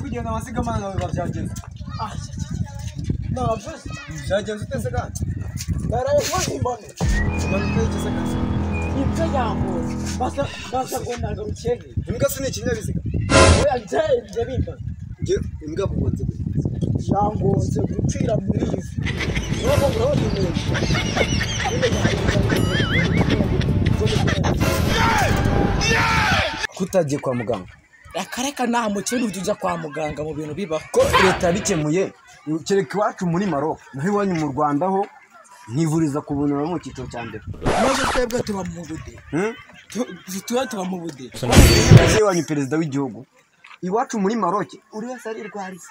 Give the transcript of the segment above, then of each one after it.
kugenda amasigamana nawe biba byagenze navuze byagenze uteze kandi baraye kubimbona impanuka y'ikize akazi ibyo yangoye basa basa ngo nagarukehe imbwa se ni ikinyabiziga oya nje nje bimba njye imbwa mugonze gutya yangonze gucira muri izi urabona urabona ibintu kutagiye kwa muganga akareka nta mukene ujya ujya kwa muganga mu bintu bibaho ko leta yabikemuye kereka iwacu muri maro naho iwanyu mu rwanda ho nkivuriza ku buntu bari mu cyiciro cya mbere maze twebwe tuba mu bude Hmm? Tu- tuba tuba mu bude Ese iwanyu perezida w'igihugu iwacu muri maroke uri wese arirwariza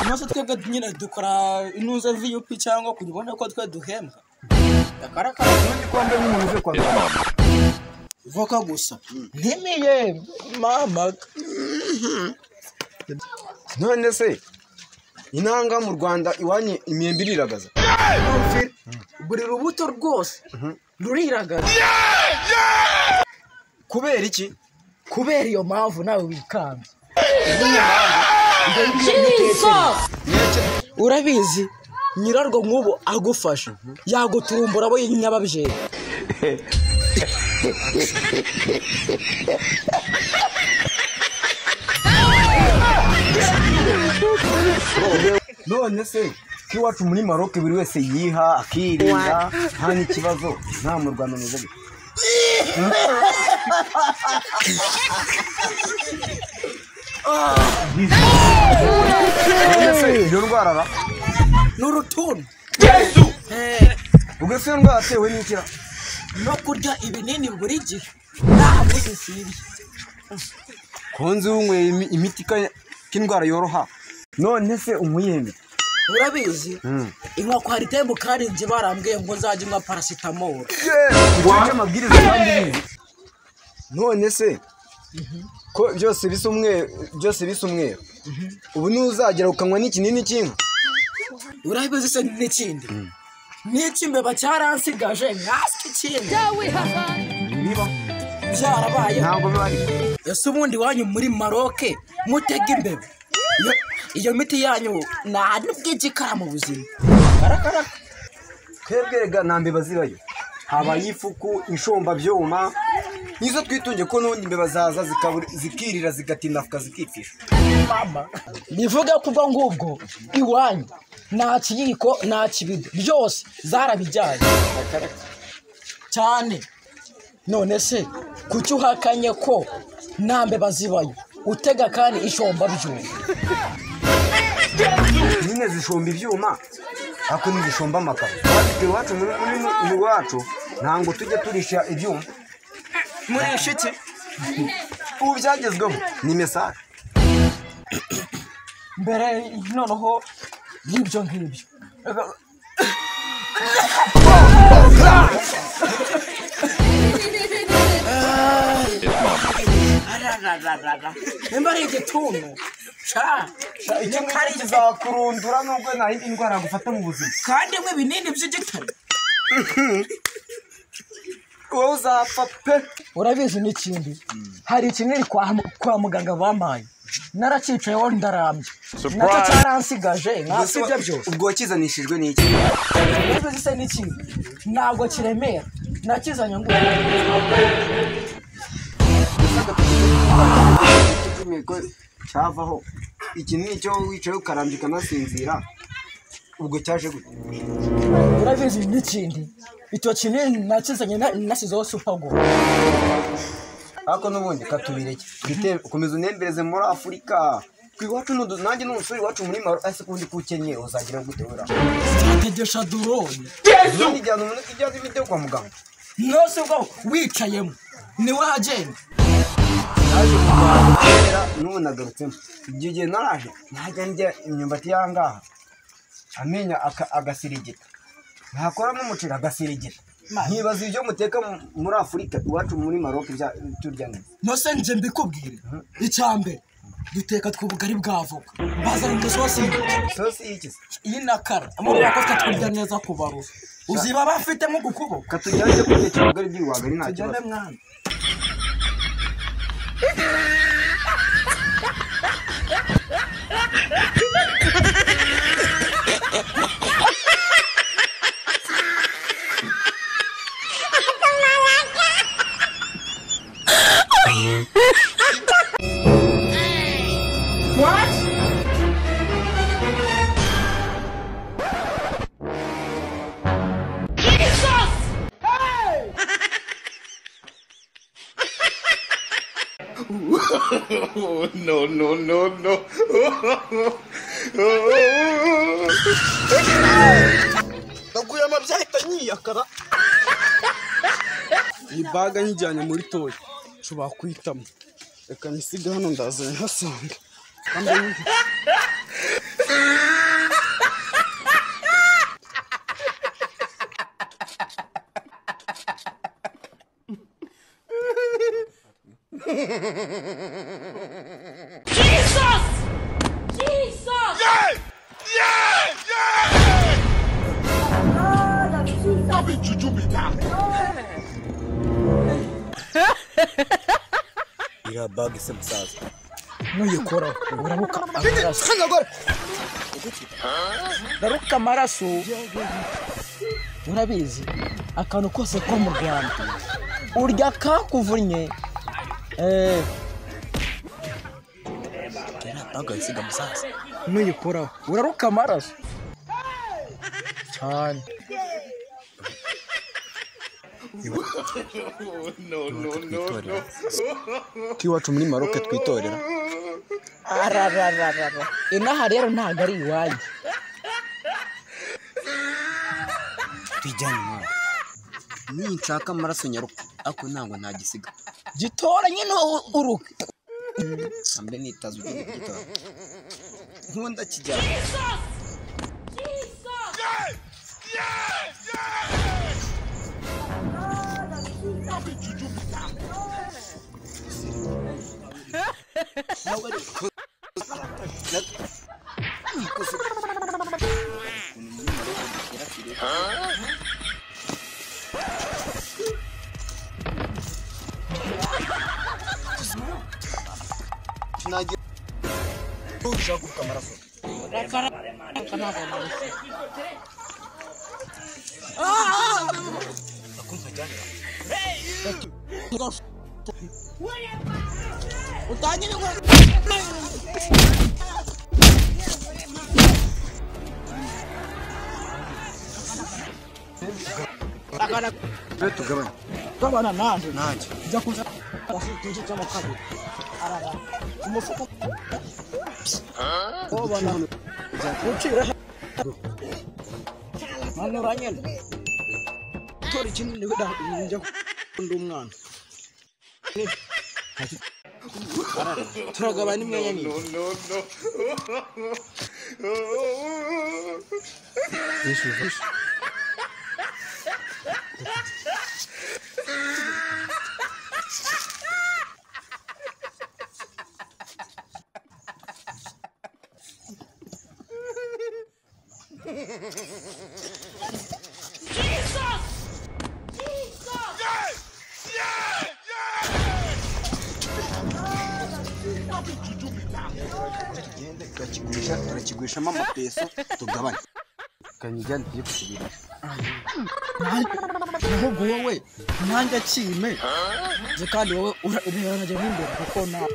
maze twebwe nyine dukora intuza viyupi cyangwa kubona ko twe duhembwa akareka ubundi ko wambaye nk'umuntu uvuye kwa muganga voka gusa ntimiye mama none se intanga mu rwanda iwanyu imyembe iriragaza buri rubuto rwose ruriragaza kubera iki kubera iyo mpamvu nawe wikanga urabizi nyirarwo nk'ubu agufasha yaguturumbura abo nyababyeyi none se ko iwacu muri maroke buri wese yiha akirinda nta n'ikibazo nta mu rwanda ameze gutya none se iyo ndwara ra ni urutuntu ubwo se iyo ndwara atewe n'ikira no kurya ibinini buri gihe ntabwo bikwiriye konzi unyweye imi- imiti ka- k'indwara yoroha none se umuyembe urabizi inkoko hari itembo karinze barambwiye ngo nzajya unywa parasitamoro uje amabwiriza kandi bizi none se ko byose bisa umweru byose bisa umweru ubu n'uzagera ukanywa n'ikinini cy'inka urabizi se n'ikindi n'icy'imbeba cyaransigaje mwaswe ikindi biba byarabaye ntabwo biba ariko ese ubundi iwanyu muri maroke mutega imbeba Iyo- iyo miti yanyu nta n'ubwigikara mu buzima twebwe rega nta mbeba zibayo habaye ifuku inshombabyouma nizo twitunge ko n'ubundi imbeba zaza zikabura- zikirira zigatindafuka zikipfisha bivuga ko ubwo ngubwo iwanyu nta kiyiko nta kibido byose zarabijyanye cyane none se kuki uhakanye ko nta mbeba zibayo utega kandi ishomba byuma nyine zishomba ibyuma ariko ntizishomba amakaro natwe iwacu muri muri mu iwacu ntabwo tujya turisha ibyuma muresha iki ubu byagezweho ni mesaje mbere noneho y'ibyo ngibyo ararararara nimba ari igituntu sha sha icyo ngicyo kiza- kizakurundura nubwo nta yindi ndwara yagufata mu buzima kandi mwe binini by'igitare wowe uzapfa pe urabizi n'ikindi hari ikinini kwa, kwa muganga bampaye naracicayeho ndarambye nacyo cyaransigaje nkasibye byose ubwo wakizanishijwe n'iki urabizi se n'ikindi ntabwo kiremera nakizanye ngo imihigo cyavaho iki ni icyo wicaye ukarambya ukanasinzira ubwo cyaje gute urabizi n'ikindi icyo kinini nakizanye na- nashyizeho supago ariko n'ubundi katubireke twite- komeza unembereze muri afurika ku iwacu n'udu- nanjye n'umusore iwacu muri maro ese kundi kukenye uzagira gute wera cyategesha doroni ubundi ijyana umuntu ijyana ibijya kwa muganga nose ubwo wicayemo niwe hagenda naje mu rwanda kera n'ubu nagarutsemo igihe gihe naraje najya ndya imyumbati y'ahangaha amenyo aka- agasirigita ntakoramo umuceri agasirigita nkibaza ibyo muteka mu- muri afurika iwacu muri maroke bya- turya neza nose nje mbikubwire icyambere duteka tw'ubugari bw'avoka bazana imisosi sosi y'iki se y'inakara amaboko yakozwe twirya neza ku barufu uziba bafite nko ku kuboko katujyane kutekera ubugari bw'iwagari nta kibazo tugende mwana no, no, no, no. ndaguye amabya ahita yiyakara iyi baga nyijyanye muri toya nshobora kuyitamo reka nisiga hano ndaza nkasanga Jesus! Jesus! iriya baga isa musaza nuyikoraho uraruka amaraso kanyagore uraruka amaraso urabizi akantu kose ko mu rwanda urya kakuvunnye eh, baga isiga musaza nuyikoraho uraruka amaraso cyane No, no, no, no. k'iwacu muri maroke twitorera ararararara inaha rero ntabwo ari iwanyu twijyane nawe ninshaka amaraso nyaruka ariko ntabwo ntagisiga gitora nyine uruka mbe nitaza ugenda kugitora nkunda kijyana nagira ushaka kuvuga amaraso tube tugabane tubana nanjye nanjye jya kuza igice cy'amo kabiri arara umufuka ubona ucira manura nyine tora ikinini wenda njya kunda umwana Arara, turagabana imyanya nyine No, no, no. tugende turakigurisha turakigurishamo amapeso tugabane kanyijyane tujye kukigurisha ahubwo wowe nanjye akime Nzi kandi wowe urajya n'imbere kuko nawe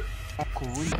ku bundi